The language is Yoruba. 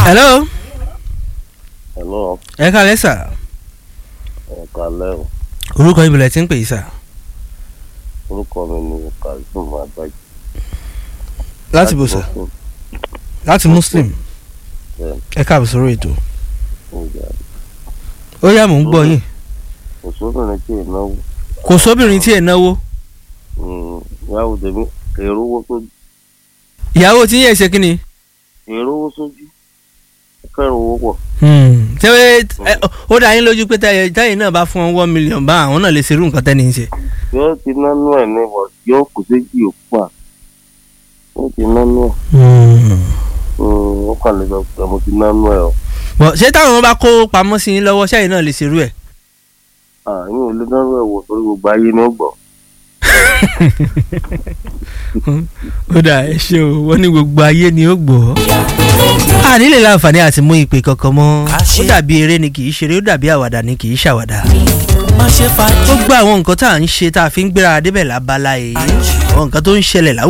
hello hello ẹ kálẹ́ sà ẹ̀ka lẹ́wọ̀ orúkọ ibùdó tí ń pè é sà orúkọ mi ni kazeem agbájú. láti bò sà láti muslim Bẹ́ẹ̀. ẹ káàbọ̀ sórí ètò Ìjà ó yá mò ń gbọ́ yín kò sóbìnrin tí ì náwó kò sóbìnrin tí ẹ̀ náwó ìyàwó tèmi èrò owó sójú ìyàwó tí yẹn ṣe kí ni. èrò owó sójú kẹrù owó pọ̀ tẹ́wé ó dá yín lójú pé táyé táyé náà bá fún ọ one million bá àwọn náà lè ṣerú nǹkan tẹ́ni ń ṣe. yóò ti nánú ẹ̀ ní bọ̀ yóò kù séjì òkú à yóò ti nánú ẹ̀ ó kàn lè sọ pé mo ti nánú ẹ̀ o bọ̀ ṣé táwọn bá kó pamọ́ sí yín lọ́wọ́ ṣáyé náà lè ṣerú ẹ̀. àyìn ò lè nánú ẹ̀ wò torí gbogbo ayé ni ó gbọ́ ó dà ẹ ṣe o wọ́n ní gbogbo ayé ni ó gbọ́. a nílè láǹfààní àti mú ìpè kankan mọ́ ó dàbí eré ni kì í ṣeré ó dàbí àwàdà ni kì í ṣàwàdà. má ṣe fàájì. gbogbo àwọn nǹkan tá à ń ṣe tá a fi ń gbéra débẹ̀ lábala yìí àwọn nǹkan tó ń ṣẹlẹ̀ láwùjọ